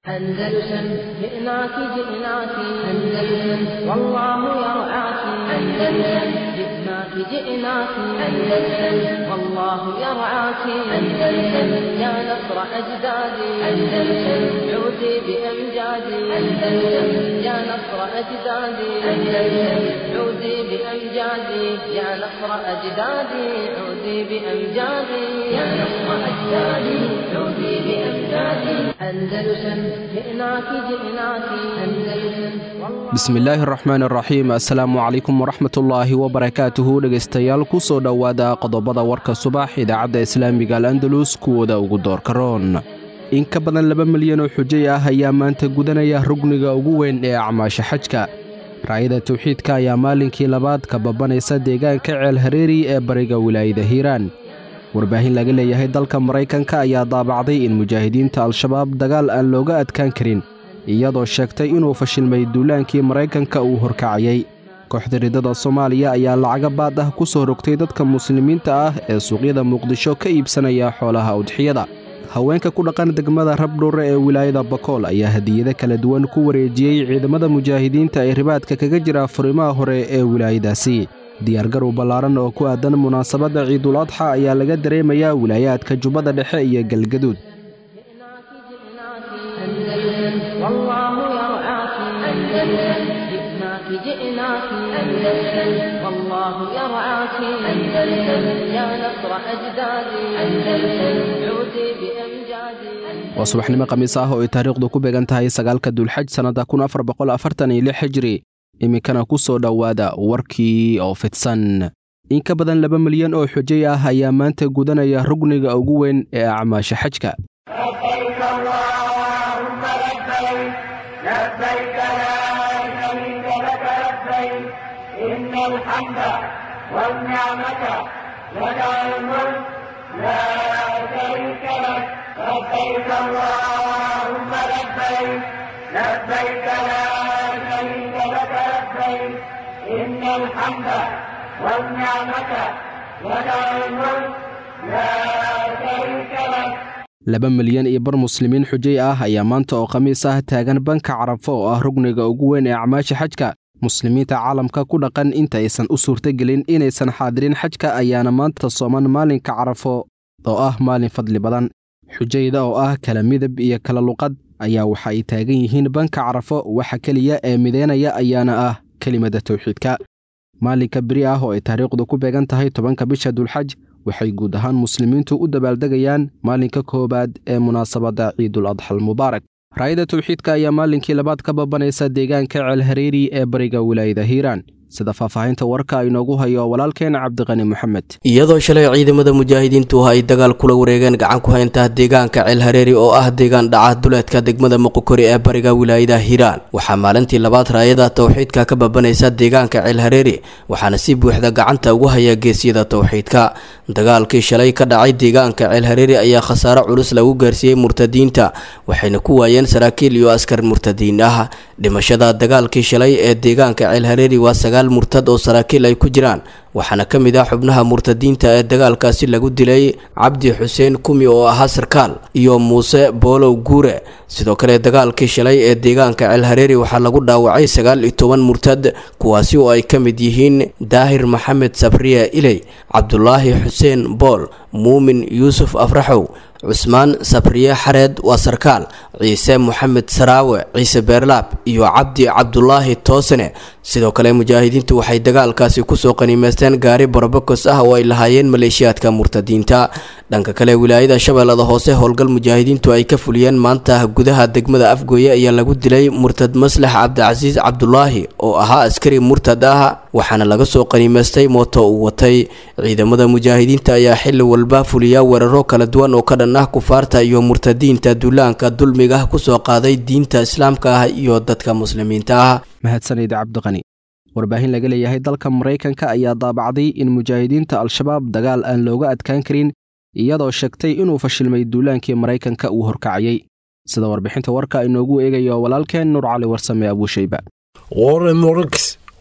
أندلسن جئناك جئناك أندلسن والله يرعاك أندلسن جئناك جئناك أندلسن والله يرعاك أندلسن يا نصر أجدادي أندلسن عودي بأمجادي أندلسن يا نصر أجدادي أندلسن عودي بأمجادي يا نصر أجدادي عودي بأمجادي يا نصر أجدادي عودي بأمجادي أندلسن جئناك جئناك أندلسن bismillaahi araxmaan araxiim assalaamu calaykum waraxmatullaahi wabarakaatuhu dhegaystayaal ku soo dhowaada qodobada warka subax idaacadda islaamiga al andalus kuwooda ugu doorka roon in ka badan laba milyan oo xujay ah ayaa maanta gudanaya rugniga ugu weyn ee acmaasha xajka raayada tawxiidka ayaa maalinkii labaad ka babanaysa deegaanka ceel hareeri ee bariga wilaayada hiiraan warbaahin laga leeyahay dalka maraykanka ayaa daabacday in mujaahidiinta al-shabaab dagaal aan looga adkaan karin iyadoo sheegtay inuu fashilmay duulaankii maraykanka uu horkacayay kooxda ridada soomaaliya ayaa lacaga baad ah ku soo rogtay dadka muslimiinta ah ee suuqyada muqdisho ka iibsanaya xoolaha udxiyada haweenka ku dhaqan degmada rabdhuure ee wilaayada bakool ayaa hadiyado kala duwan ku wareejiyey ciidamada mujaahidiinta ee ribaadka kaga jira furimaha hore ee wilaayadaasi diyaargarow ballaaran oo ku aadan munaasabadda ciidul adxa ayaa laga dareemayaa wilaayaadka jubbada dhexe iyo galgaduud جئناك جئناك أندلسن والله يرعاك أندلسن يا نصر أجدادي أندلسن عودي بأمجادي waa subaxnimo khamiis ah oo ay taariikhdu ku beegan tahay sagaalka dulxaj sannadda kun afar boqol afartan iyo lix xijri iminkana ku soo dhowaada warkii oo fidsan in ka badan laba milyan oo xujay ah ayaa maanta gudanaya rugniga ugu weyn ee acmaasha xajka لبيك اللهم لبيك لبيك لا شريك لك لبيك إن الحمد والنعمة لك الملك لا شريك لك لبيك اللهم لبيك لبيك لا شريك لك لبيك إن الحمد والنعمة لك الملك لا شريك لك laba milyan iyo bar muslimiin xujay ah ayaa maanta oo khamiis ah taagan banka carafo oo ah rugniga ugu weyn ee acmaasha xajka muslimiinta caalamka ku dhaqan inta aysan u suurtagelin inaysan xaadirin xajka ayaana maanta sooman maalinka carafo oo ah maalin fadli badan xujayda oo ah kala midab iyo kala luqad ayaa waxa ay taagan yihiin banka carafo waxa keliya ee mideynaya ayaana ah kelimada tawxiidka maalinka beri ah oo ay taariikhdu ku beegan tahay tobanka bisha dulxaj waxay guud ahaan muslimiintu u dabaaldegayaan maalinka koowaad ee munaasabadda ciidul adxal mubaarak raayada tawxiidka ayaa maalinkii labaad ka babanaysa deegaanka ceel hareeri ee bariga wilaayada hiiraan sida faahfaahinta warka inoogu hayo walaalkeena cabdiqani moxamed iyadoo shalay ciidamada mujaahidiintu ay dagaal kula wareegeen gacan ku haynta deegaanka ceel hareeri oo ah deegaan dhaca duleedka degmada muqokori ee bariga wilaayada hiiraan waxaa maalintii labaad raayada tawxiidka ka babanaysa deegaanka ceel hareeri waxaana si buuxda gacanta ugu haya geesyada tawxiidka dagaalkii shalay ka dhacay deegaanka ceel hareeri ayaa khasaare culus lagu gaarsiiyey murtadiinta waxayna ku waayeen saraakiil iyo askar murtadiin ah dhimashada dagaalkii shalay ee deegaanka ceel hareeri waa sagaal murtad oo saraakiil ay ku jiraan waxaana ka mid ah xubnaha murtadiinta ee dagaalkaasi lagu dilay cabdi xuseen kumi oo ahaa sarkaal iyo muuse boolow guure sidoo kale dagaalkii shalay ee deegaanka ceel hareeri waxaa lagu dhaawacay sagaal iyo toban murtad kuwaasi oo ay ka mid yihiin daahir maxamed sabriye iley cabdulaahi xuseen bool muumin yuusuf afraxow cusmaan sabriye xareed waa sarkaal ciise moxamed saraawe ciise beerlaab iyo cabdi cabdulaahi toosane sidoo kale mujaahidiintu waxay dagaalkaasi kusoo qaniimeysteen gaari borobokos ah oo ay lahaayeen maleeshiyaadka murtadiinta dhanka kale wilaayada shabeellada hoose howlgal mujaahidiintu ay ka fuliyeen maanta gudaha degmada afgooye ayaa lagu dilay murtad maslax cabdicasiis cabdulaahi oo ahaa askari murtad ah waxaana laga soo qaniimeystay mooto uu watay ciidamada mujaahidiinta ayaa xili walba fuliya weeraro kala duwan oo ka dhan ah kufaarta iyo murtadiinta duulaanka dulmiga kusoo qaaday diinta islaamka ah iyo dadka muslimiinta ah mahadsanid cabdiqani warbaahin laga leeyahay dalka maraykanka ayaa daabacday in mujaahidiinta al-shabaab dagaal aan looga adkaan karin iyadoo sheegtay inuu fashilmay duulaankii maraykanka uu horkacayay sida warbixinta warka inoogu eegayo walaalkeen nuur cali warsame abuushayba warren morix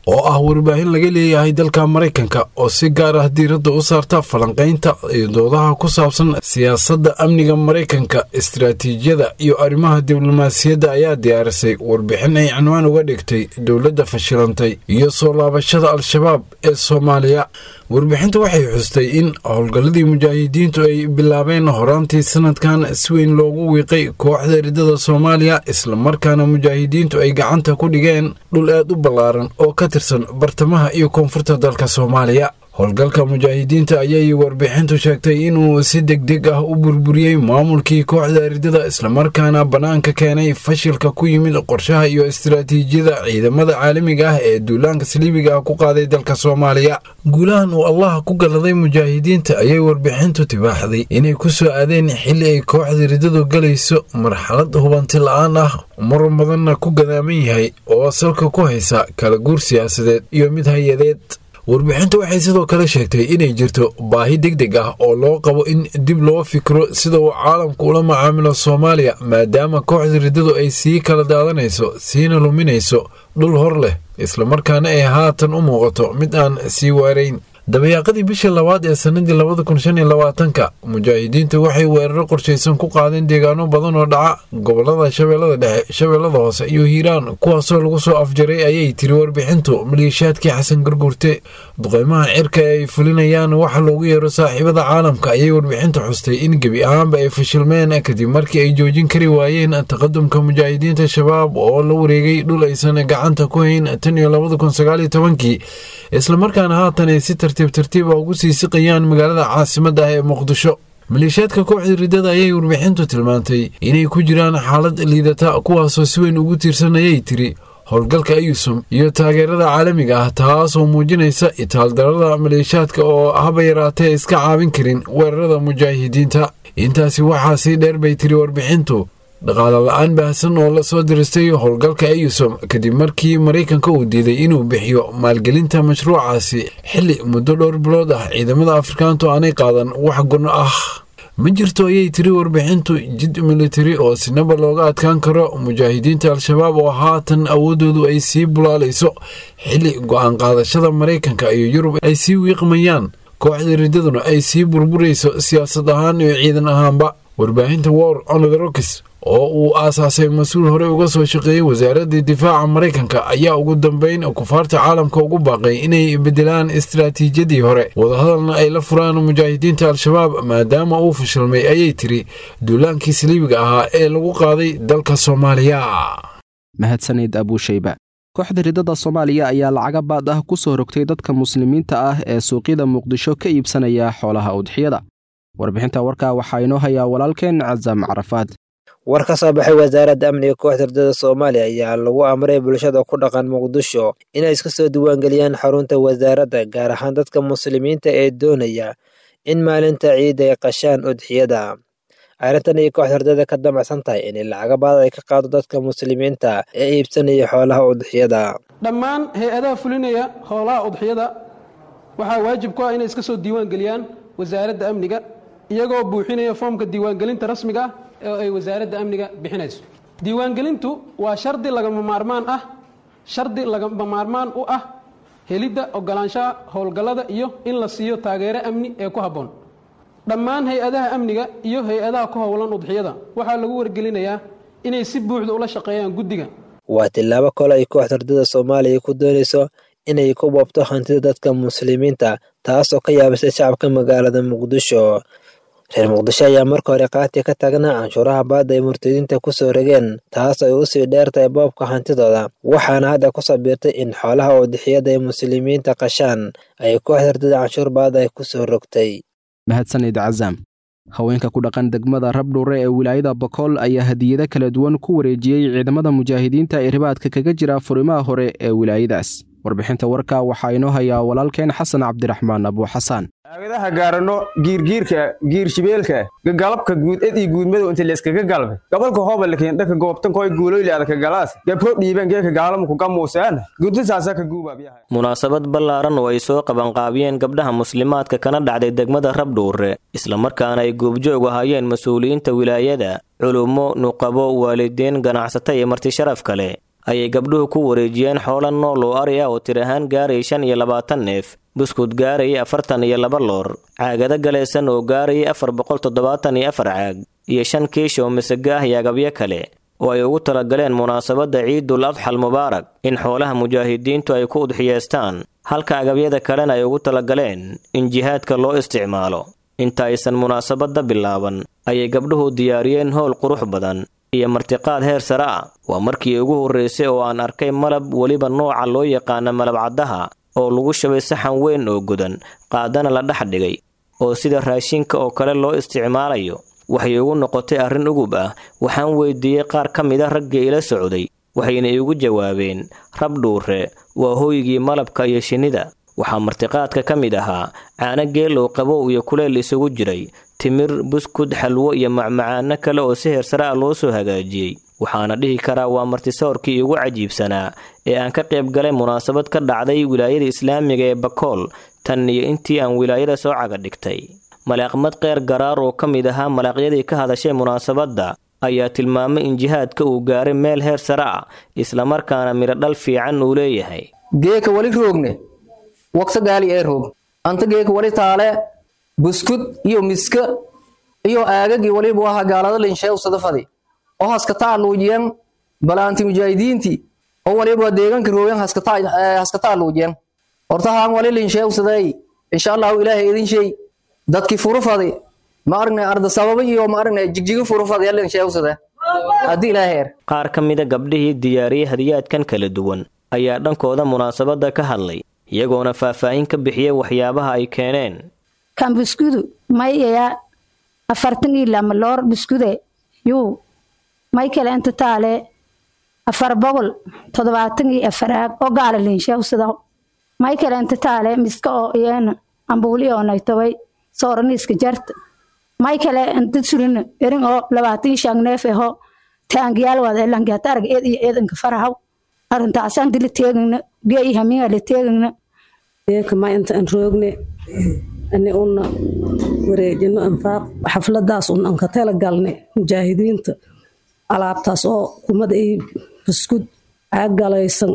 oo ah warbaahin laga leeyahay dalka maraykanka oo si gaar ah diiradda u saarta falanqaynta iyo doodaha ku saabsan siyaasadda amniga maraykanka istaraatiijiyada iyo arrimaha diblomaasiyadda ayaa diyaarisay warbixin ay cinwaan uga dhigtay dowladda fashilantay iyo soo laabashada al-shabaab ee soomaaliya warbixinta waxay xustay in howlgalladii mujaahidiintu ay bilaabeen horaantii sanadkan si weyn loogu wiiqay kooxda ridada soomaaliya islamarkaana mujaahidiintu ay gacanta ku dhigeen dhul aad u ballaaran oo ka tirsan bartamaha iyo koonfurta dalka soomaaliya howlgalka mujaahidiinta ayay warbixintu sheegtay inuu si degdeg ah u burburiyey maamulkii kooxda ridada islamarkaana bannaanka keenay fashilka ku yimid qorshaha iyo istaraatiijiyada ciidamada caalamiga ah ee duulaanka saliibiga ah ku qaaday dalka soomaaliya guulahan uu allaha ku galladay mujaahidiinta ayay warbixintu tibaaxday inay ku soo aadeen xilli ay kooxda ridadu galayso marxalad hubanti la-aan ah mar badanna ku gadaaman yahay oo salka ku haysa kala guur siyaasadeed iyo mid hay-adeed warbixintu waxay sidoo kale sheegtay inay jirto baahi deg deg ah oo loo qabo in dib loo fikro sida uu caalamku ula macaamilo soomaaliya maadaama kooxda riddadu ay sii kala daadanayso siina luminayso dhul hor leh islamarkaana ay haatan u muuqato mid aan sii waarayn dabayaaqadii bishii labaad ee sannadii labada kun shan iyo labaatanka mujaahidiintu waxay weeraro qorshaysan ku qaadeen deegaano badan oo dhaca gobolada shabeellada dhexe shabeellada hoose iyo hiiraan kuwaasoo lagu soo afjaray ayay tiri warbixintu maliishaadkii xasan garguurte duqeymaha cirka ee ay fulinayaan waxa loogu yeero saaxiibada caalamka ayay warbixintu xustay in gebi ahaanba ay fashilmeen kadib markii ay joojin kari waayeen taqadumka mujaahidiinta shabaab oo la wareegay dhul aysan gacanta ku hayn tan iyo labada kun sagaaliyo tobankii islamarkaana haatan ay si tartiib tartiiba ugu sii siqayaan magaalada caasimadda ah ee muqdisho maleeshiyaadka kooxda riddada ayay warbixintu tilmaantay inay ku jiraan xaalad liidata kuwaasoo si weyn ugu tiirsan ayay tiri howlgalka ayusum iyo taageerada caalamiga ah taasoo muujinaysa itaaldarada maleeshiyaadka oo haba yaraatee iska caabin karin weerarada mujaahidiinta intaasi waxaa sii dheer bay tiri warbixintu dhaqaale la-aan baahsan oo la soo diristay howlgalka ayusom kadib markii maraykanka uu diiday inuu bixiyo maalgelinta mashruucaasi xilli muddo dhowr bilood ah ciidamada afrikaantu aanay qaadan wax gunno ah ma jirto ayay tiri warbixintu jid militari oo sinaba looga adkaan karo mujaahidiinta al-shabaab oo haatan awooddoodu ay sii bulaalayso xilli go-aan qaadashada maraykanka iyo yurub ay sii wiiqmayaan kooxda riddaduna ay sii burburayso siyaasad ahaan iyo ciidan ahaanba warbaahinta war onotherokis oo uu aasaasay mas-uul horey uga soo shaqeeyey wasaaradda difaaca maraykanka ayaa ugu dambeyn kufaarta caalamka ugu baaqay inay bedelaan istaraatiijiyadii hore wadahadalna ay la furaan mujaahidiinta al-shabaab maadaama uu fashilmay ayay tiri duulaankii saliibiga ahaa ee lagu qaaday dalka soomaaliya mahadsanid abuushayba kooxda riddada soomaaliya ayaa lacaga baad ah ku soo rogtay dadka muslimiinta ah ee suuqyada muqdisho ka iibsanaya xoolaha udxiyada warbixinta warkaa waxaa inoo hayaa walaalkeen casaam carafaad war ka soo baxay wasaaradda amniga kooxda riddada soomaaliya ayaa lagu amray bulshada ku dhaqan muqdisho inay iska soo diiwaangeliyaan xarunta wasaaradda gaar ahaan dadka muslimiinta ee doonaya in maalinta ciid ay qashaan udxiyada arrintan ay kooxda riddada ka damacsan tahay inay lacaga baad ay ka qaado dadka muslimiinta ee iibsanaya xoolaha udxiyada dhammaan hay-adaha fulinaya howlaha udxiyada waxaa waajib ku ah inay iska soo diiwaan geliyaan wasaaradda amniga iyagoo buuxinaya foomka diiwaangelinta rasmiga ah oo ay wasaaradda amniga bixinayso diiwaangelintu waa shardi lagama maarmaan ah shardi lagama maarmaan u ah helidda ogolaanshaha howlgallada iyo in la siiyo taageero amni ee ku habboon dhammaan hay-adaha amniga iyo hay-adaha ku howlan udxiyada waxaa lagu wargelinayaa inay si buuxda ula shaqeeyaan guddiga waa tillaabo kale ay kooxda riddada soomaaliya ku doonayso inay ku boobto hantida dadka muslimiinta taasoo ka yaabisay shacabka magaalada muqdisho reer muqdisho ayaa marka hore qaati ka taagnaa canshuuraha baadda ay murtadiinta ku soo rogeen taas ay u sii dheertahay boobka hantidooda waxaana hadda ku sabiirtay in xoolaha udixiyada ay muslimiinta qashaan ay kooxda riddada canshuur baadda ay ku soo rogtay mahadsanid casaam haweenka ku dhaqan degmada rabdhuure ee wilaayada bakool ayaa hadiyado kala duwan ku wareejiyey ciidamada mujaahidiinta ee ribaadka kaga jira furimaha hore ee wilaayadaas warbixinta warka waxaa inoo hayaa walaalkeen xasan cabdiraxmaan abuuxasaan aagadaha gaarano giirgiirka giirshibeelka gagalabka guud ed ii guudmadow inta layskaga galbay gobolka hoobalkiin dhaka goobtankoy guuloyle adaka galaas gabro dhiiban geeka gaalamku gamuuseen gudintaasa ka guubabyahay munaasabad ballaaran oo ay soo qabanqaabiyeen gabdhaha muslimaadka kana dhacday degmada rabdhuure islamarkaana ay goobjoog ahaayeen mas-uuliyiinta wilaayada culummo nuqabo waalidiin ganacsato iyo marti sharaf kale ayay gabdhuhu ku wareejiyeen xoola nool oo ari ah oo tir ahaan gaarayay shan iyo labaatan neef buskud gaarayay afartan iyo laba loor caagado galaysan oo gaarayay afar boqol toddobaatan iyo afar caag iyo shan kiish oo masago ah iyo agabyo kale oo ay ugu talagaleen munaasabadda ciidul adxal mubaarak in xoolaha mujaahidiintu ay ku udxiyeestaan halka agabyada kalena ay ugu talagaleen in jihaadka loo isticmaalo inta aysan munaasabadda bilaaban ayay gabdhuhu diyaariyeen howl qurux badan iyo martiqaad heer sare ah waa markii ugu horraysay oo aan arkay malab weliba nooca loo yaqaana malabcaddaha oo lagu shabay saxan weyn oo godan qaadana la dhex dhigay oo sida raashinka oo kale loo isticmaalayo waxay ugu noqotay arrin ugub ah waxaan weydiiyey qaar ka mid a raggii ila socday waxayna iigu jawaabeen rab dhuure waa hooygii malabka iyo shinnida waxaa martiqaadka ka mid ahaa caano geelow qabow iyo kuleel isugu jiray timir buskud xalwo iyo macmacaano kale oo si heersare ah loo soo hagaajiyey waxaana dhihi karaa waa martisoorkii ugu cajiibsanaa ee aan ka qayb galay munaasabad ka dhacday wilaayada islaamiga ee bakool tan iyo intii aan wilaayada soo caga dhigtay malaaqmad keyr garaar oo ka mid ahaa malaaqyadii ka hadashay munaasabadda ayaa tilmaamay in jihaadka uu gaaray meel heer sare ah islamarkaana midho dhal fiican uu leeyahay geeka wali roogne waqsa gaali ee roog anta geeka wali taale buskud iyo miska iyo aagagii waliba waha gaalada linsheew sadafadi oo haskataa luujiyan balaanti mujaahidiinti oo waliba deeganka roogan haskataa luujiyan horta haan wali linsheew saday insha allahu ilaahay idin shay dadkii furufadi ma aragnay arda sababa iyo ma aragnay jigjiga furufadi linsheew sada haddii ilaaheer qaar ka mida gabdhihii diyaariyey hadiyaadkan kala duwan ayaa dhankooda munaasabadda ka hadlay iyagoona faahfaahin ka bixiyey waxyaabaha ay keeneen kan biskudu mayaya afartan iyo lama loor biskude yuu may kale inta taale afar boqol toddobaatan iyo afar aag oo gaala linsheewsada may kale inta taale miska oo iyana ambuuli oo naytobay sooraniiska jarta may kale inta surina erin oo labaatan iyo shan neef aho taangiyaal wada elangaata arag eed iyo eedanka farahaw arrintaasaan dila teegayna geeyi hamiinga la teegayna eekama inta aan roogne ani una wareejino anfaaq xafladaas un aan ka tala galne mujaahidiinta alaabtaas oo kumada i buskud caag galaysan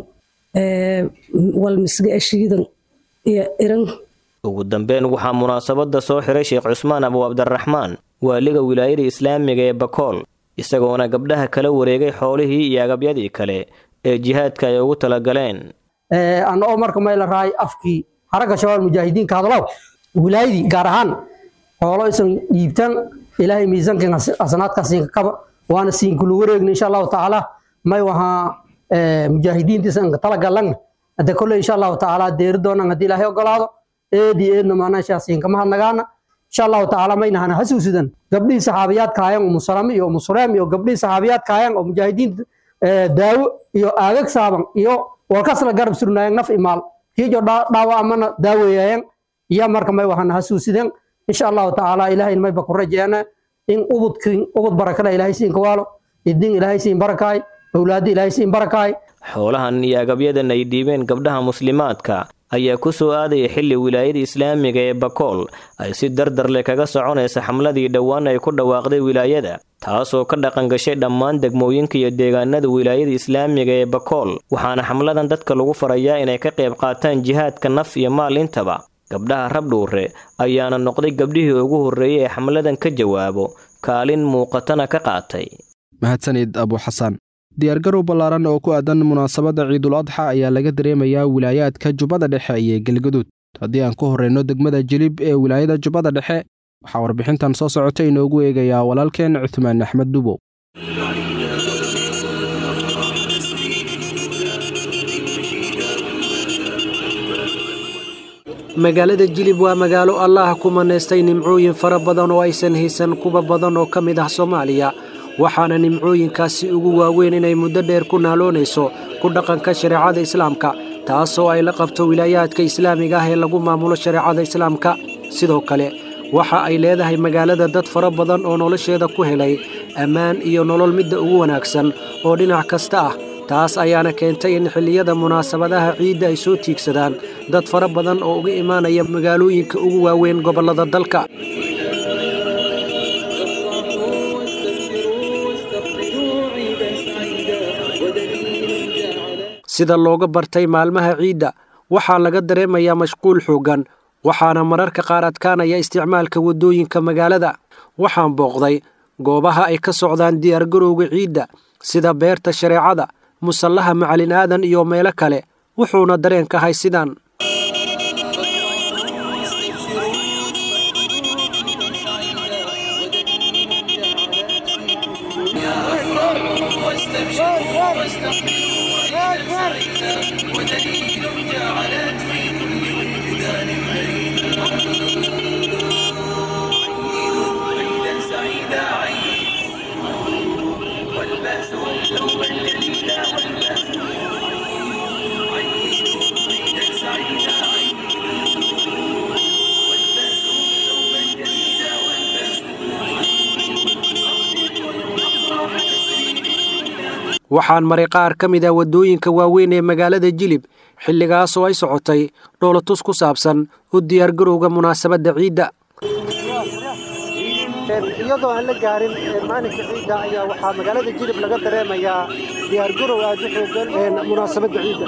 walmisga ashiidan iyo iran ugu dambeyn waxaa munaasabadda soo xiray sheekh cusmaan abu cabdiraxmaan waaliga wilaayada islaamiga ee bakool isagoona gabdhaha kala wareegay xoolihii iyo agabyadii kale ee jihaadka ay ugu talagaleen ana oo marka mayla raay afkii haragga shabaab mujaahidiinka hadlaw wilaayadii gaar ahaan xoolo isan dhiibtan ilaahay miisaankan asanaadkaa siinka kaba waana siinkulu wareegna insha allahu tacaala may wahaa mujaahidiintiisa anka talagalan hadde kolle insha allahu tacaala deeri doonan haddii ilaahay ogolaado eedi eedna maanashaa siinkama hadnagaana insha allahu tacaala maynahana xasuusidan gabdhihii saxaabiyaadka hayan umu salame iyo umu suleem iyo gabdhihii saxaabiyaadka hayan oo mujaahidiinta daawo iyo aagag saaban iyo walkasla garab surnaayeen naf imaal kiijo dhaawa amana daaweeyayeen iyo marka may waxana hasuusiden insha allahu tacaala ilaahayn mayba ku rajeena in ubudkin ubud barakale ilaahay siin kawaalo idin ilaahay siin barakaay awlaadi ilaahay siin barakaay xoolahan iyo agabyadan ay dhiibeen gabdhaha muslimaadka ayaa ku soo aadaya xilli wilaayada islaamiga ee bakool ay si dardar leh kaga soconaysa xamladii dhowaan ay ku dhawaaqday wilaayada taasoo ka dhaqan gashay dhammaan degmooyinka iyo deegaanada wilaayada islaamiga ee bakool waxaana xamladan dadka lagu farayaa inay ka qayb qaataan jihaadka naf iyo maal intaba gabdhaha rabdhuure ayaana noqday gabdhihii ugu horreeyey ee xamladan ka jawaabo kaalin muuqatana ka qaatay mahadsanid abu xasan diyaargarow ballaaran oo ku aadan munaasabadda ciidul adxa ayaa laga dareemayaa wilaayaadka jubbada dhexe iyo galgaduud haddii aan ku horrayno degmada jilib ee wilaayada jubbada dhexe waxaa warbixintan soo socota inoogu eegayaa walaalkeen cuthmaan axmed dubow magaalada jilib waa magaalo allaah ku manaystay nimcooyin fara badan oo aysan haysan kuwa badan oo ka mid ah soomaaliya waxaana nimcooyinkaasi ugu waaweyn inay muddo dheer ku naaloonayso ku dhaqanka shareecada islaamka taasoo ay la qabto wilaayaadka islaamiga ah ee lagu maamulo shareecada islaamka sidoo kale waxa ay leedahay magaalada dad fara badan oo nolosheeda ku helay ammaan iyo nolol midda ugu wanaagsan oo dhinac kasta ah taas ayaana keentay in xilliyada munaasabadaha ciidda ay soo tiigsadaan dad fara badan oo uga imaanaya magaalooyinka ugu waaweyn gobollada dalka sida looga bartay maalmaha ciidda waxaa laga dareemayaa mashquul xooggan waxaana mararka qaar adkaanaya isticmaalka waddooyinka magaalada waxaan booqday goobaha ay ka socdaan diyaargarowga ciidda sida beerta shareecada musallaha macalin aadan iyo meelo kale wuxuuna dareenkahay sidaan waxaan maray qaar ka mid ah waddooyinka waaweyn ee magaalada jilib xilligaas oo ay socotay dhoolatus ku saabsan u diyaargarowga munaasabadda ciidda iyadoo aan la gaarin maalinka ciidda ayaa waxaa magaalada jilib laga dareemayaa diyaargarow aad u xoogan munaasabadda ciidda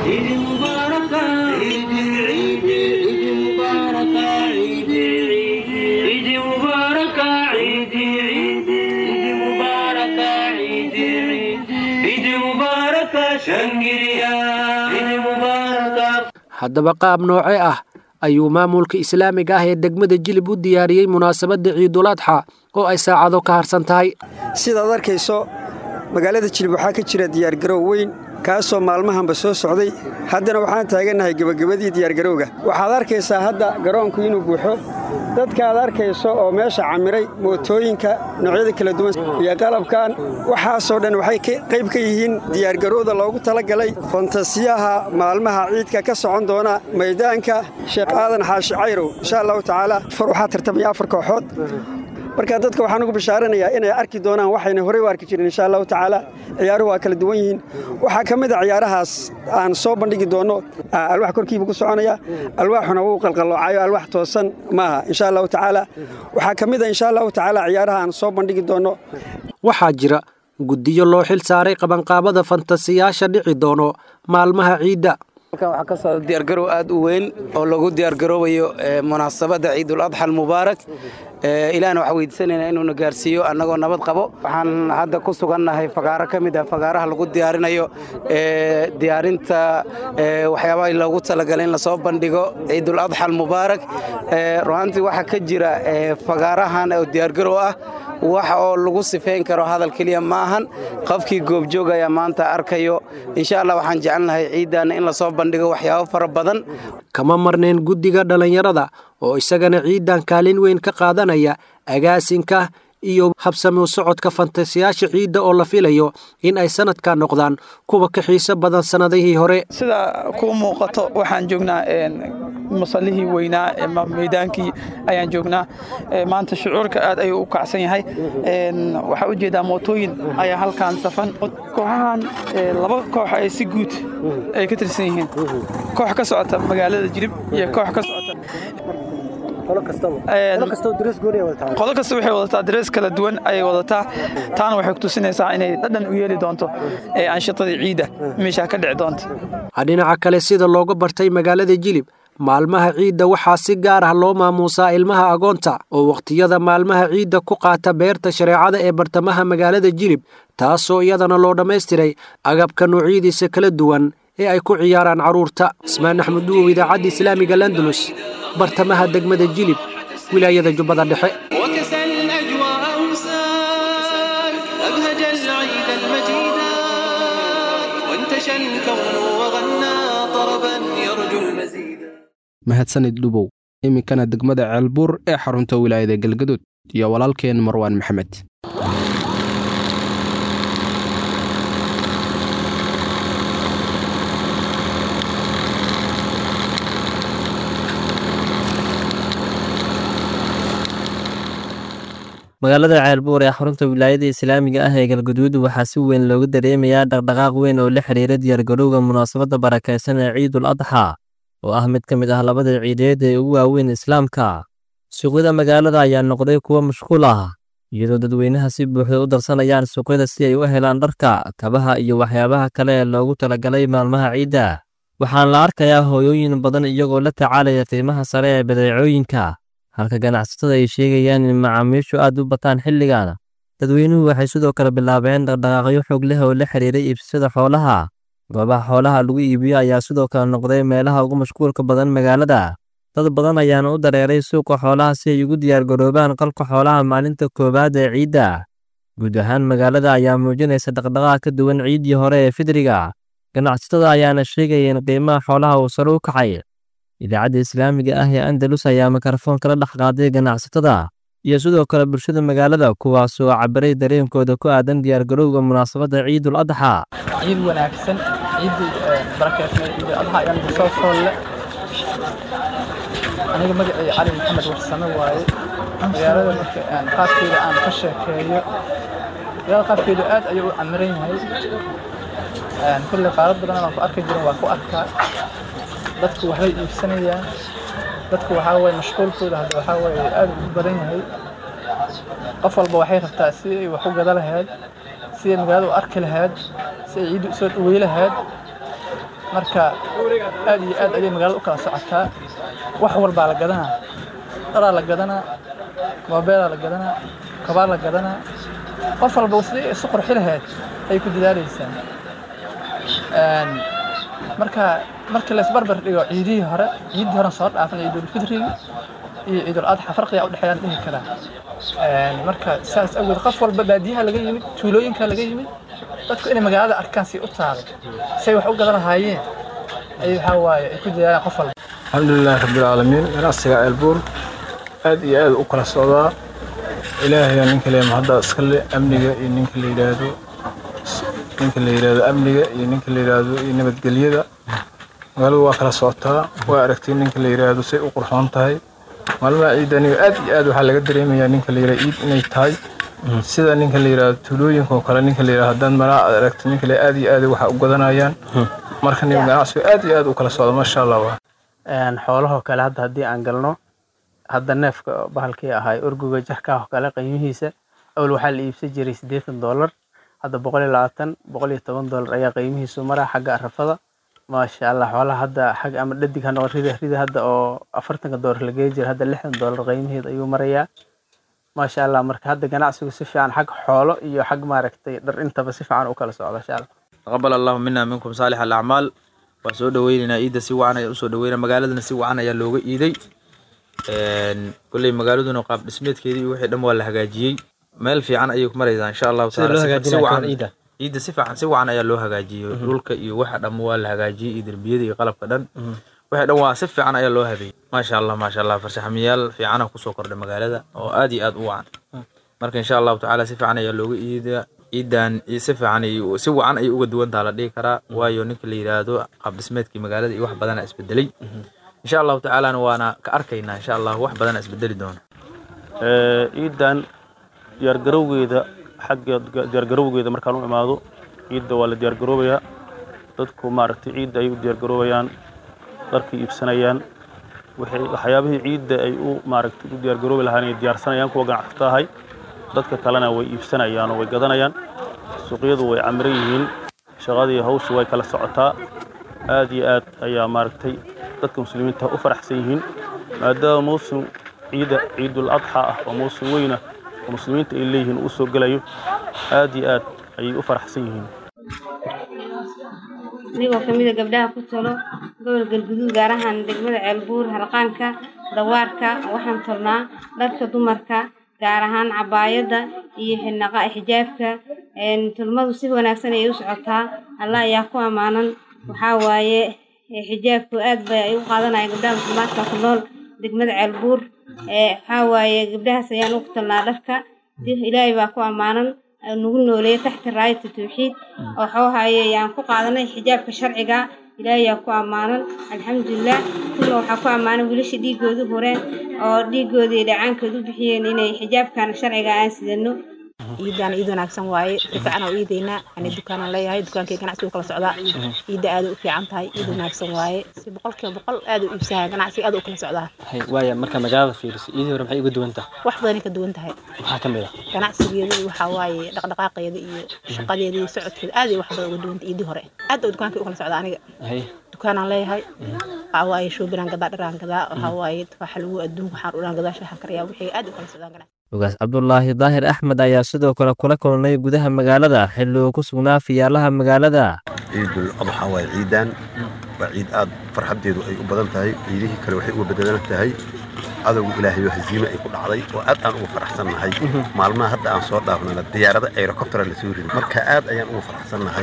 haddaba qaab nooce ah ayuu maamulka islaamiga ah ee degmada jilib u diyaariyey munaasabadda ciiduladxa oo ay saacado ka harsan tahay sidaad arkayso magaalada jilib waxaa ka jira diyaargarow weyn kaasoo maalmahanba soo socday haddana waxaan taagannahay gebagabadii diyaargarowga waxaad arkaysaa hadda garoonku inuu buuxo dadka aad arkayso oo meesha camiray mootooyinka noocyada kala duwan iyo qalabkan waxaasoo dhan waxay qayb ka yihiin diyaargarowda loogu talagalay fantasiyaha maalmaha ciidka ka socon doona maydaanka sheekh aadan xaashi cayrow insha allahu tacaala waxaa tartamaya afar kooxood marka dadka waxaan ugu bishaaranayaa inay arki doonaan waxayna horey u arki jirin insha allahu tacaala ciyaaruhu waa kala duwan yihiin waxaa ka mid a ciyaarahaas aan soo bandhigi doonno alwax korkiiba ku soconaya alwaaxuna wuu qalqalloocayo alwax toosan maaha insha allahu tacaala waxaa ka mid a insha allahu tacaala ciyaaraha aan soo bandhigi doonno waxaa jira guddiyo loo xil saaray qabanqaabada fantasiyaasha dhici doono maalmaha ciidda halkan waxaa ka socda diyaargarow aad u weyn oo lagu diyaargaroobayo munaasabadda ciidul adxa almubaarak ilaahna waxaa weydiisanaynaa inuuna gaarsiiyo annagoo nabad qabo waxaan hadda ku sugannahay fagaaro ka mid ah fagaaraha lagu diyaarinayo diyaarinta waxyaabaha loogu talagalay in lasoo bandhigo ciidul adxa almubaarak runaantii waxaa ka jira fagaarahan oo diyaargarow ah wax oo lagu sifeyn karo hadal keliya ma ahan qofkii goobjoog ayaa maanta arkayo insha allah waxaan jecelnahay ciiddaana in lasoo bandhigo waxyaabo fara badan kama marnayn guddiga dhallinyarada oo isagana ciiddan kaalin weyn ka qaadanaya agaasinka iyo habsami u socodka fantasiyaasha ciidda oo la filayo in ay sanadka noqdaan kuwa ka xiiso badan sannadihii hore sida kuu muuqato waxaan joognaa musallihii weynaa meydaankii ayaan joognaa maanta shucuurka aad ayuu u kacsan yahay waxaa u jeedaa mootooyin ayaa halkaan safan kooxahan laba koox ay si guud ay ka tirsan yihiin koox ka socota magaalada jilib iyo koox ka socota qolo kasta waxay wadataa darees kala duwan ayay wadataa taana waxay ku tusinaysaa inay dhadhan u yeeli doonto aanshitadii ciidda meeshaa ka dhici doonta dhinaca kale sida looga bartay magaalada jilib maalmaha ciidda waxaa si gaar ah loo maamuusaa ilmaha agoonta oo wakhtiyada maalmaha ciidda ku qaata beerta shareecada ee bartamaha magaalada jilib taasoo iyadana loo dhammaystiray agabka noocyadiisa kala duwan ee ay ku ciyaaraan carruurta cismaan axmed duwow idaacadda islaamiga landulus bartamaha degmada jilib wilaayada jubbada dhexe mahadsanid dhubow iminkana degmada ceelbuur ee xarunta wilaayada galgaduud iyo walaalkeen marwaan maxamed magaalada ceelbuur ee xarunta wilaayada islaamiga ah ee galgaduud waxaa si weyn looga dareemayaa dhaqdhaqaaq weyn oo la xidhiira diyaargarowga munaasabadda barakaysan ee ciidul adxa oo ah mid ka mid ah labada ciideed ee ugu waaweyn islaamka suuqyada magaalada ayaa noqday kuwo mashquul ah iyadoo dadweynaha si buuxda u darsanayaan suuqyada si ay u helaan dharka kabaha iyo waxyaabaha kale ee loogu talagalay maalmaha ciidda waxaana la arkayaa hooyooyin badan iyagoo la tacaalaya qiimaha sare ee badeecooyinka halka ganacsatada ay sheegayaan in macaamiishu aad u bataan xilligan dadweynuhu waxay sidoo kale bilaabeen dhaqdhaqaaqyo xoog leh oo la xiriiray iibsashada xoolaha goobaha xoolaha lagu iibiyo ayaa sidoo kale noqday meelaha ugu mashquulka badan magaalada dad badan ayaana u dareeray suuqa xoolaha si ay ugu diyaargaroobaan qalka xoolaha maalinta koowaad ee ciidda guud ahaan magaalada ayaa muujinaysa dhaqdhaqaaq ka duwan ciiddii hore ee fidriga ganacsatada ayaana sheegaya in qiimaha xoolaha uu sare u kacay idaacadda islaamiga ah ee andalus ayaa mikrofoon kala dhex qaaday ganacsatada iyo sidoo kale bulshada magaalada kuwaasoo cabiray dareenkooda ku aadan diyaargarowga munaasabadda ciidul adxa ciid wanaagsan ciidii barakeysnay ciidul adxa ayaan kusoo foolle aniga magacay cali maxamed warsame waaye magaalada marka aan qaabkeeda aan ka sheekeeyo magaalada qaabkeedu aad ayuu u camiran yahay kulle qaarad badan aan ku arki jirin waa ku arkaa dadku waxbay iibsanayaan dadku waxaa waye mashquulkooda hadda waxaa waye aad u badan yahay qof walba waxay rabtaa si ay wax u gada lahayd si ay magaalada u arki lahayd si ay ciiddu usoo dhawey lahayd marka aad iyo aad ayay magaalada u kala socotaa wax walbaa la gadanaa dharaa la gadanaa moobeelaa la gadanaa kabaa la gadanaa qof walba sidii isu qurxi lahayd ayay ku dadaalaysaa marka markii la isbarbar dhigo ciidihii hore ciiddii hore soo dhaafan ciidulfidrigi iyo ciidul adxa farqiga u dhexeeyaan dhihi karaa marka saas awgeed qof walba baadiyaha laga yimid tuulooyinka laga yimid dadku inay magaalada arkaan si u taalay say wax u gadan lahaayeen ay waxaa waaye ay ku dadaalaan qof walba alxamdulilaahi rabbilcaalamiin ganacsiga ceelbuur aad iyo aad u kala socdaa ilaahay ninka le mahadda iska le amniga iyo ninka la yidhaahdo ninka la yidhaahdo amniga iyo ninka la yidhaahdo iyo nabadgelyada magaaladu waa kala socotaa waa aragtay ninka la yidhaahdo say u qurxoon tahay maalmaha ciidda aniga aad iyo aad waxaa laga dareemayaa ninka la yidhahdo ciid inay tahay sida ninka la yidhaahdo tuulooyinka oo kale ninka la yidhahdo haddaan malaa aad aragto ninka le aad iyo aad waxa u gadanayaan marka nin ganacsigu aad iyo aad u kala socda maasha allah waa xoolahoo kale hadda haddii aan galno hadda neefka bahalkii ahay orguga jarkaah kale qiimihiisa awal waxaa la iibsan jiray siddeetan doolar hadda boqol iyo labaatan boqol iyo toban doolar ayaa qiimihiisu maraa xagga arafada maasha allah xoolaha hadda xag ama dhadig ha noqon rida rida hadda oo afartanka doolar la geeyi jira hadda lixdan doolar qiimiheed ayuu marayaa maasha allah marka hadda ganacsigu si fiican xag xoolo iyo xag maaragtay dhar intaba si fiican u kala socda insha allah taqabal allahu mina minkum saalix alacmaal waan soo dhaweynaynaa ciidda si wacan ayaa usoo dhaweynaa magaaladana si wacan ayaa looga iiday kolley magaaladuna qaab dhismeedkeedii iyo wixii dhan waa la hagaajiyey meel fiican ayay ku maraysaa insha allahu taala si wacan ciidda si fiican si wacan ayaa loo hagaajiyey dhulka iyo waxa dhan waa la hagaajiyey iyo derbiyada iyo qalabka dhan wixii dhan waa si fiican ayaa loo habeeyey maasha allah maasha allah farshaxamiyaal fiicana kusoo kordhay magaalada oo aad iyo aad u wacan marka insha allahu tacaala si fiican ayaa looga iidaa ciidan si fiican si wacan ayay uga duwantaa la dhihi karaa waayo ninka la yidhaahdo qaab dhismeedkii magaalada iyo wax badana isbedelay insha allahu tacaalana waana ka arkaynaa insha allah wax badana isbedeli doona ciidan diyaargarowgeeda xagga diyaargarowgeeda markaan u imaado ciidda waa la diyaargaroobayaa dadku maaragtay ciidda ay u diyaargaroobayaan dharkay iibsanayaan waxyaabihii ciidda ay u maaragtay u diyaargaroobi lahaan ay diyaarsanayaan kuwa ganacsato ahay dadka kalena way iibsanayaan oo way gadanayaan suuqyadu way camiran yihiin shaqadii hawsha way kala socotaa aad iyo aad ayaa maaragtay dadka muslimiinta u faraxsan yihiin maadaama mawsim ciida ciidul adxa ah oo mawsim weyna oo muslimiinta ay leeyihiin uu soo gelayo aad iyo aad ayay u faraxsan yihiin anigoo ka mida gabdhaha ku talo gobol galguduud gaar ahaan degmada ceelbuur harqaanka dawaarka waxaan tolnaa dharka dumarka gaar ahaan cabaayadda iyo xinaqa xijaabka tulmadu si wanaagsan ayay u socotaa allah ayaa ku ammaanan waxaa waaye xijaabku aad bay ay u qaadanayaan gabdhaha muslimaadka ku nool degmada ceelbuur waxaa waaye gabdhahaas ayaan ugu talnaa dharka ilaahay baa ku ammaanan nagu nooleeya taxta raayata tawxiid oo xoohaye ayaan ku qaadanay xijaabka sharciga ilaahay yaa ku ammaanan alxamdulilah kuna waxaa ku ammaanan wiilasha dhiigoodu horeen oo dhiigooda iyo dhacaankooda u bixiyeen inay xijaabkan sharciga aan sidano ciidaan ciid wanaagsan waaye si fiican oo iidaynaa ani dukaanaan leeyahay dukaankay ganacsigu kala socdaa ciidda aad u fiican tahay ciid wanaagsan waaye si boqolkiiba boqol aad u iibsahaa ganacsiga aad u kala socdaa hay waaya marka magaalada fiiriso iidii hore maxay uga duwan tahay wax badanay ka duwan tahay maxaa ka mid ah ganacsigeedu waxaa waaye dhaqdhaqaaqeeda iyo shaqadeeda iyo socodkeeda aad ay wax badan uga duwan tahay ciidii hore aad oo dukaankay u kala socdaa aniga hay dukaanaan leeyahay waxaa waaye shoobinaan gadaa dharaan gadaa waxaa waaye tufaaxa lagu adduunka waxaan udhaan gadaa shaaxan karayaa wixii aad u kala socdaan ganacsi ugaas cabdulaahi daahir axmed ayaa sidoo kale kula kulnay gudaha magaalada xilli uu ku sugnaa fiyaalaha magaalada ciidul adxa waa ciidaan waa ciid aad farxaddeedu ay u badan tahay ciidihii kale waxay uga bedelan tahay cadowga ilaahayo hasiime ay ku dhacday oo aad aan ugu faraxsannahay maalmaha hadda aan soo dhaafnana diyaarada aerocoptera la soo riday marka aad ayaan ugu faraxsannahay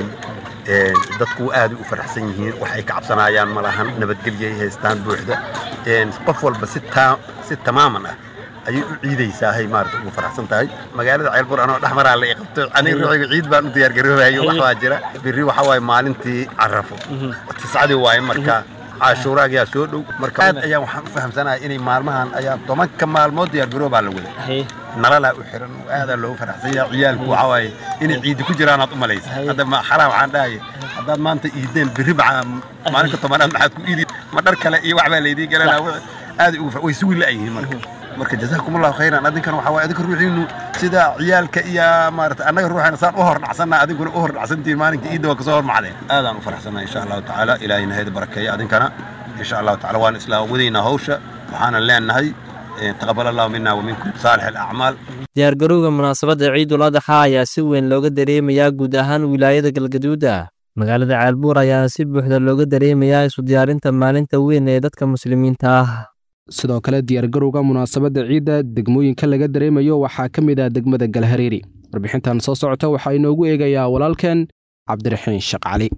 dadku aad u faraxsan yihiin wax ay ka cabsanayaan ma lahan nabadgelyo ay haystaan buuxda qof walba si tamaaman ah ayay u ciidaysaa maarata ugu faraxsan tahay magaalada ceelbur anoo dhex maraa la qabto aniga ruuxiga ciid baan u diyaargaroobayo wax baa jira birri waxa waaye maalintii carafo tiscadii waaye marka cashuuraagaa soo dhow marka aad ayaan waxaan u fahamsanahay inay maalmahan ayaa tobanka maalmood diyaargaroobaa la wada nalalaa u xiran aadaa loogu faraxsan yahay ciyaalku waxaa waaye inay ciidi ku jiraanaad u malaysa hadda ma xaraa waxaan dhahaye haddaad maanta iideen birri maxaa maalinka tobanaad maxaad ku iidi ma dhar kale iyo waxbaa laydiin galanaa aad way sugi la'yihiin marka marka jazakumullahu khayran adinkan waxa waaye adinka ruuxiinu sida ciyaalka iyo maarata annaga ruuxana saan u hor dhacsanna adinkuna u hor dhacsantihiin maalinka iidda waa kasoo hormacdeen aadaan u faraxsannahay insha allahu tacaala ilaahayna hayda barakeeya adinkana insha allahu tacaala waan isla wadaynaa hawsha waxaanan leenahay taqabal allahu mina wa minkum saalix alacmaal diyaargarowga munaasabadda ciidul adxa ayaa si weyn looga dareemayaa guud ahaan wilaayada galgaduuda magaalada caalbuur ayaa si buuxda looga dareemayaa isu diyaarinta maalinta weyn ee dadka muslimiinta ah sidoo kale diyaargarowga munaasabadda ciidda degmooyinka laga dareemayo waxaa ka mid ah degmada galhareeri warbixintan soo socota waxaa inoogu eegayaa walaalkeen cabdiraxiin sheekh cali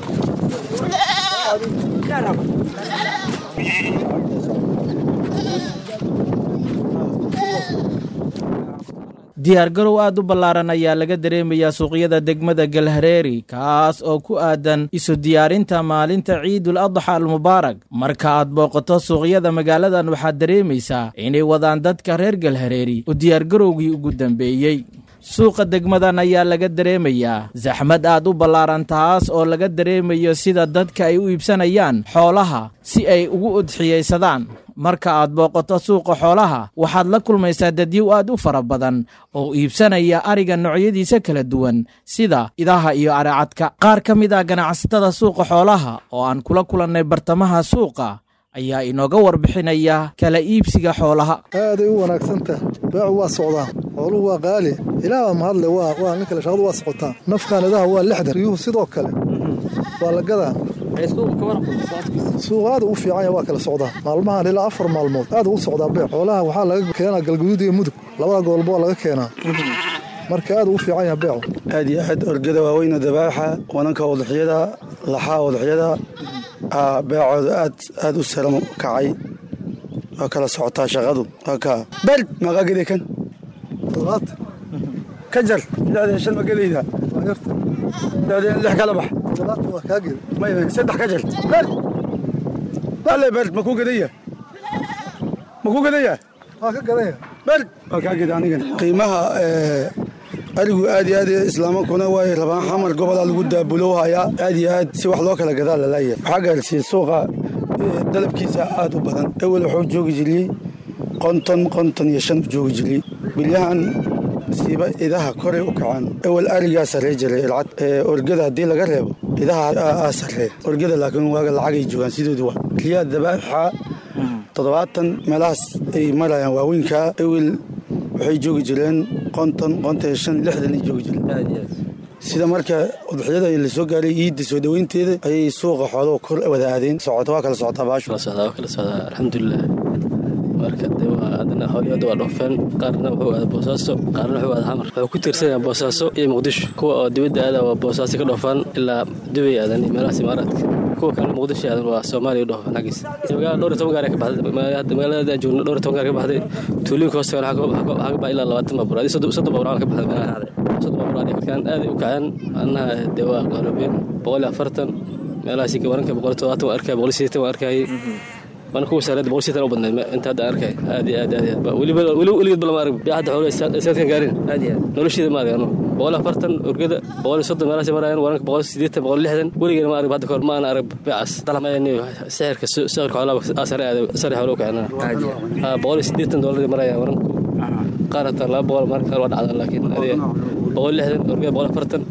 diyaargarow aad u ballaaran ayaa laga dareemayaa suuqyada degmada galhareeri kaas oo ku aadan isu diyaarinta maalinta ciidul adxa almubaarak marka aad booqato suuqyada magaaladan waxaad dareemaysaa inay wadaan dadka reer galhareeri u diyaargarowgii ugu dambeeyey suuqa degmadan ayaa laga dareemayaa saxmad aad u ballaaran taas oo laga dareemayo sida dadka ay u iibsanayaan xoolaha si ay ugu udxiyaysadaan marka aad booqato suuqa xoolaha waxaad la kulmaysaa dadyow aad u fara badan oo iibsanaya ariga noocyadiisa kala duwan sida idaha iyo aracadka qaar ka mid ah ganacsatada suuqa xoolaha oo aan kula kulannay bartamaha suuqa ayaa inooga warbixinaya kala iibsiga xoolaha aaday u wanaagsantaha beecu waa socdaa xooluhu waa qaali ilaah baa mahadle waa nin kale shaqadu waa socotaa nafkaan idaha waa lixdan riyuhu sidoo kale waa la gadaa suuq aad u fiican waa kala socdaa maalmahan ilaa afar maalmood aad u socdaa beec xoolaha waxaa laga keenaa galguduud iyo mudug labada gobolba waa laga keenaa marka aad u fiican yaha beecu aad iyo aad orgada waaweyna dabaaxa wananka wadaxyada laxaa wadaxyada beecooda aad aad u saram kacay waa kala socotaa shaqadu bal maqaa gede kan ka jar lixdan shan ma gelayda lix kala bax saddex ka jar bale bal ma ku gadaya ma ku gadaya waa ka gadaya bal waa kaa geda anigan qiimaha arigu aad iyo aad islaamankuna way rabaan xamar gobolaa lagu daabulowhayaa aad iyo aad si wax loo kala gadaa lalaaya waxaa gaarsiiyey suuqa dalabkiisa aad u badan ewel wuxuu joogi jiriyey qonton qonton iyo shan u joogi jiriyey bilyahan siiba idaha koray u kacaan ewel arigaa sarrey jiray ilcad orgada haddii laga reebo idaha aa sarree orgada laakiin waaga lacagay joogaan sidoodu waa riyaa dabaaxa toddobaatan meelahaas ay marayaan waaweynkaa ewel waxay joogi jireen qonton qonton shan lixdan ay joogi jireen sida marka udxiyada la soo gaaray iidda soo dhoweynteeda ayay suuqa xooluhu kor wada aadeen socota waa kala socotaa baashu waa kala socdaa alxamdulilah marka de waa haddana howliyada waa dhoofeen qaarna wuxuu aada boosaaso qaarna wuxuu aada xamar wuxuu ku tiirsanyaa boosaaso iyo muqdisho kuwa oo dibadda aada waa boosaaso ka dhoofaan ilaa dubay aadan iyo meelahaas imaaraadka kuwa kale muqdisho aadan waa soomaaliya u dhoofaan xaggiisa magaala dhowr iyo toban gaar ka baxday hadda magaalada aan joogno dhowr iyo toban gaar ka baxday tuulooyinka hoostagan waxaa ka baxay ilaa labaatan baabuur adii soddon baabuur ka baxday meelaha soddon baabuur adii kalkaan aad u kaceen annaha dee waa qaaloobeen boqol iyo afartan meelahaasi waranka boqol iyo todobaatan waan arkaya boqol iyo sideetan waan arkayay waana kuwa sareed boqol sitan u badnayd inta hadda arkay aad iyo aad aad iyo aad weliba weli weligeed ba lama arag yaa hadda xoolo sanadkan gaarin aad iyo aad nolosheeda ma arag anu boqol afartan orgada boqol iyo soddon meelaasay marayaan waranka boqol sideetan boqol lixdan weligeena ma arag hadda kahor ma aan arag beecas sixirka sixirka xoolaha sare aad sare xoolo kicina boqol iyo sideetan doolar marayaan waranku qaar hataa laba boqol marka qaar waa dhacdan laakiin adiga boqol lixdan orgada boqol afartan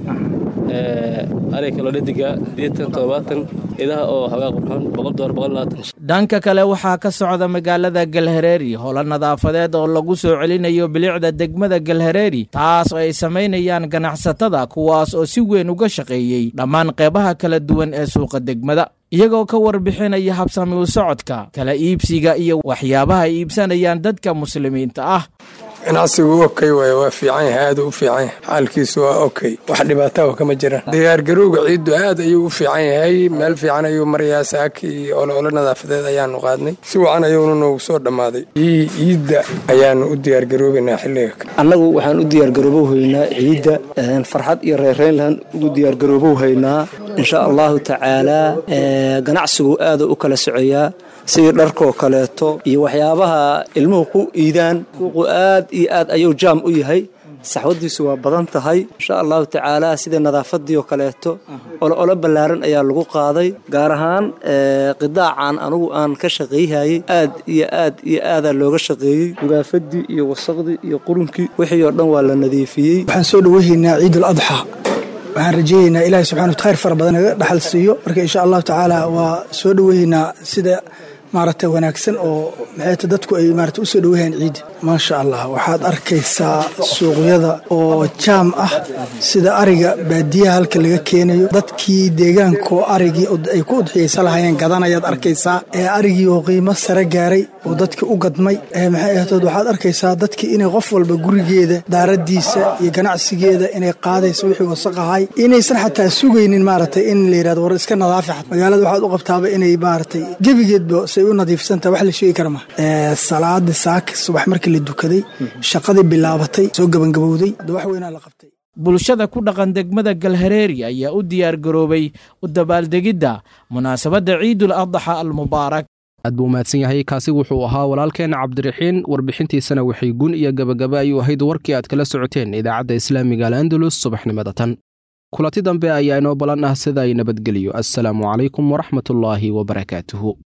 ariga kaloo dhediga sideetan toddobaatan idaha oo xoogaa qurxoon boqol doolar boqol labaatan dhanka kale waxaa ka socda magaalada galhareeri howlo nadaafadeed oo lagu soo celinayo bilicda degmada galhareeri taas oo ay samaynayaan ganacsatada kuwaas oo si weyn uga shaqeeyey dhammaan qeybaha kala duwan ee suuqa degmada iyagoo ka warbixinaya habsami u socodka kala iibsiga iyo waxyaabaha ay iibsanayaan dadka muslimiinta ah ganacsigu okay waay waa fiican yahay aad u fiican yahay xaalkiisu waa okay wax dhibaataaba kama jiraan diyaargarowga ciiddu aad ayuu u fiican yahay meel fiican ayuu marayaa saaki iyo oloolo nadaafadeed ayaanu qaadnay si wacan ayuuna noogu soo dhammaaday ciidda ayaanu u diyaargaroobaynaa xilliga annagu waxaan u diyaargaroobohaynaa ciidda farxad iyo reereynlan ugu diyaargaroobohaynaa insha allahu tacaalaa ganacsigu aada u kala socoyaa sidii dharkoo kaleeto iyo waxyaabaha ilmuhu ku iidaan suuqu aad iyo aad ayuu jaam u yahay saxwadiisu waa badan tahay insha allahu tacaala sida nadaafadii oo kaleeto olo ballaaran ayaa lagu qaaday gaar ahaan qidaacan anugu aan ka shaqayhayay aad iyo aad iyo aadaa looga shaqeeyey gugaafadii iyo wasaqdii iyo qurunkii wixii oo dhan waa la nadiifiyey waxaan soo dhoweehaynaa ciidul adxa waxaan rajaynaynaa ilaahay subxana khayr fara badan naga dhaxal siiyo marka insha allahu tacaala waa soo dhoweehaynaa sida maaragtay wanaagsan oo maxayta dadku ay maarata usoo dhoweyaan ciidda maasha allah waxaad arkaysaa suuqyada oo jaam ah sida ariga baadiyaha halka laga keenayo dadkii deegaankaoo arigii ay ku udxiyaysa lahayeen gadanayaad arkaysaa ee arigii oo qiimo sare gaaray oo dadkii u gadmay maxay ahatood waxaad arkaysaa dadkii inay qof walba gurigeeda daaradiisa iyo ganacsigeeda inay qaadayso wixii wasaqahay inaysan xataa sugaynin maaragtay in la yidhahdo war iska nadaafi xat magaalada waxaad u qabtaaba inay maaragtay gebigeedba u nadiifsantaha wax la sheegi kara ma salaadii saaka subax markii la dukaday shaqadii bilaabatay soo gabangabowday wax weynaa la qabtay bulshada ku dhaqan degmada galhareeri ayaa u diyaar garoobay u dabaaldegidda munaasabadda ciidul adxa almubaarak aad buu mahadsan yahay kaasi wuxuu ahaa walaalkeen cabdiraxiin warbixintiisana waxay gun iyo gabagaba ayuu ahayd warkii aad kala socoteen idaacadda islaamiga al andalus subaxnimada tan kulanti dambe ayaa inoo ballan ah sida ay nabadgeliyo assalaamu calaykum waraxmatullaahi wabarakaatuhu